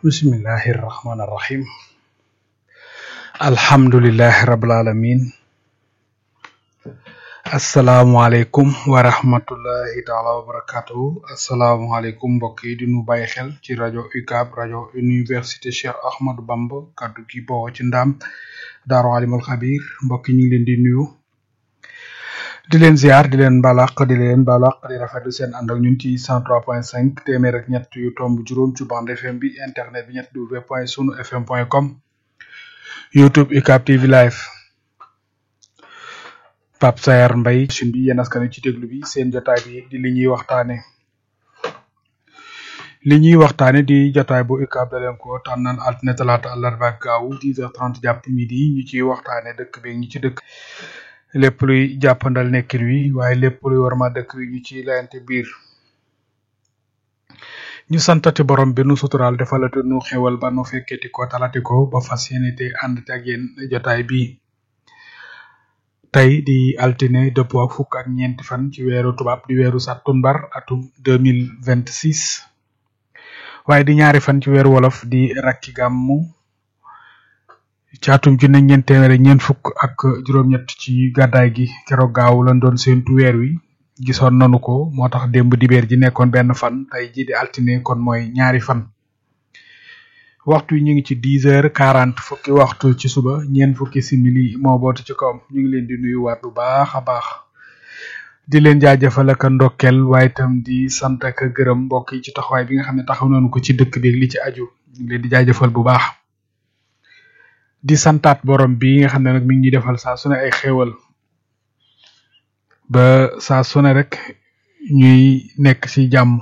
bismillahi irrahmani irrahim alhamdulilahi rabil alamin asalaamualeykum wa rahmatullahi taala wa barakatuhu asalaamualeykum mbokk yi di nu bàyyi xel ci rajo UCAB rajo université Cheikh Ahmadou Bamba kaddu gi bawoo ci ndaam daaru alimul xabir mbokk yi ñu ngi leen di nuyu di leen ziar di leen balaq di leen balaq di rafetlu seen ànd ak ñun ci 103.5 téeméer ak ñett yu tomb juróom ci bande FM bi internet bi ñett w point sunu fm point com youtube UCAB TV live Pape Sayar Mbaye suñ bi yéen askan wi ci déglu bi seen jotaay bi di li ñuy waxtaane li ñuy waxtaane di jotaay bu UCAB da leen ko tànnan altine talaata àllarba ak gaawu 10h30 jàpp midi ñu ciy waxtaane dëkk bi ñi ci dëkk lépp luy jàppandal nekkin wi waaye lépp luy war ma dëkk wi ñu ci layante biir ñu santati borom bi nu suturaal defalati nu xewal ba nu fekketi ko talati ko ba fas yéene te ànd ak yéen jotaay bi tey di altine dëppoo ak fukk ak ñeenti fan ci weeru tubaab di weeru sàttumbar atum deux mille vingt six waaye di ñaari fan ci weeru wolof di rakki gàmmu ci atum junne ñeent téeméer ñeent fukk ak juróom-ñett ci gàddaay gi keroog gaaw lañ doon séentu weer wi gisoon nanu ko moo tax démb dibeer ji nekkoon benn fan tey ji di altine kon mooy ñaari fan waxtu yi ñu ngi ci dix heures quarante fukki waxtu ci suba ñeent fukki simili moo bootu ci kawam ñu ngi leen di nuyu waat bu baax a baax di leen jaajëfal ak ndokkel waaye itam di sant ak gërëm mbokk yi ci taxawaay bi nga xam ne taxaw nañu ko ci dëkk bi li ci aju ñu ngi leen di jaajëfal bu baax di santaat borom bi nga xam ne nag mi ngi ñuy defal saa su ne ay xéewal ba saa su ne rek ñuy nekk ci jàmm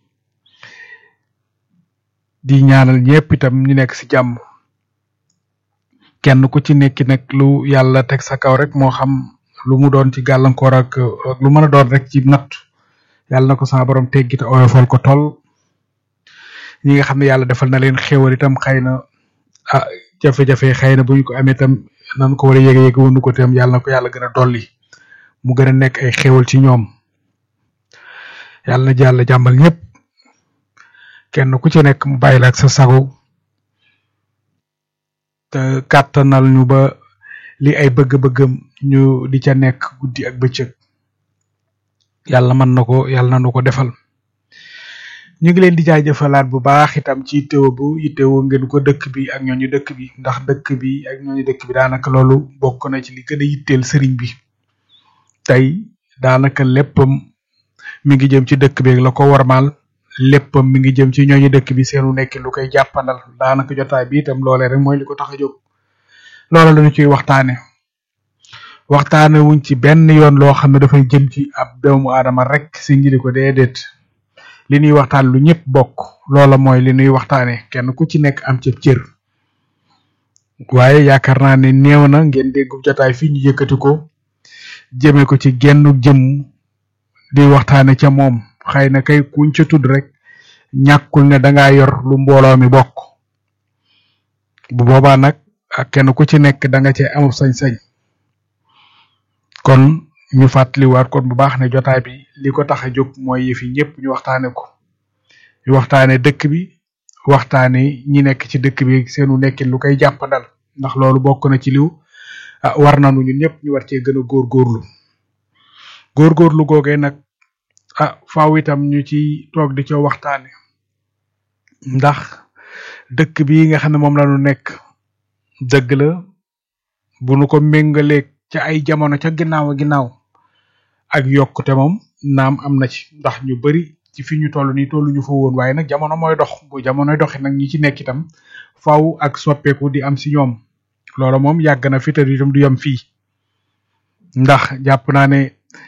di ñaanal ñëpp itam ñu nekk ci jàmm kenn ku ci nekki nag lu yàlla teg sa kaw rek moo xam lu mu doon ci gàllankoor ak ak lu mën a doon rek ci natt yàlla na ko sama borom teggi te oyofal ko toll ñi nga xam ne yàlla defal na leen xéewal itam xëy na ah jafe-jafe xëy na bu ñu ko amee itam nan ko war a yéege yéege wonu ko itam yàlla na ko yàlla gën a dolli mu gën a nekk ay xéewal ci ñoom yàlla na jàll jàmmal ñëpp kenn ku ci nekk mu bàyyi la ak sa sago te kàttanal ñu ba li ay bëgg-bëggam ñu di ca nekk guddi ak bëccëg yàlla mën na ko yàlla na nu ko defal ñu ngi leen di jaajëfalaat bu baax itam ci teew bu yitteewoo ngeen ko dëkk bi ak ñooñu dëkk bi ndax dëkk bi ak ñooñu dëkk bi daanaka loolu bokk na ci li gën a yitteel sëriñ bi tey daanaka léppam mi ngi jëm ci dëkk bi la ko warmaal léppam mi ngi jëm ci ñooñu dëkk bi seenu nekk lu koy jàppandal daanaka jotaay bi itam loolee rek mooy li ko tax a jóg loola lañu ciy waxtaane waxtaane wuñ ci benn yoon loo xam ne dafay jëm ci ab doomu aadama rek si ngiri ko déedéet li ñuy waxtaan lu ñëpp bokk loola mooy li ñuy waxtaane kenn ku ci nekk am ci cër waaye yaakaar naa ne néew na ngeen déggu jotaay fii ñu yëkkati ko jëme ko ci genn jëm di waxtaane ca moom xëy na kay kuñ ca tudd rek ñàkkul ne dangaa yor lu mbooloo mi bokk bu boobaa nag ak kenn ku ci nekk da nga cee amub sañ-sañ kon ñu fàttaliwaat kon bu baax ne jotaay bi li ko tax a jóg mooy yëfi ñëpp ñu waxtaane ko ñu waxtaane dëkk bi waxtaane ñi nekk ci dëkk bi seenu nekkin lu koy jàppandal ndax loolu bokk na ci liw ah war nañu ñun ñëpp ñu war cee gën a góorgóorlu góorgóorlu googee nag ah faaw itam ñu ci toog di ca waxtaane ndax dëkk bi nga xam ne moom la ñu nekk dëgg la bu nu ko méngaleeg ca ay jamono ca ginnaaw a ginnaaw ak yokkute moom naam am na ci ndax ñu bari ci fi ñu toll nii tollu ñu fa woon waaye nag jamono mooy dox bu jamonoy doxi nag ñi ci nekk itam faaw ak soppeeku di am si ñoom loolu moom yàgg na fi te itam du yem fii ndax jàpp naa ne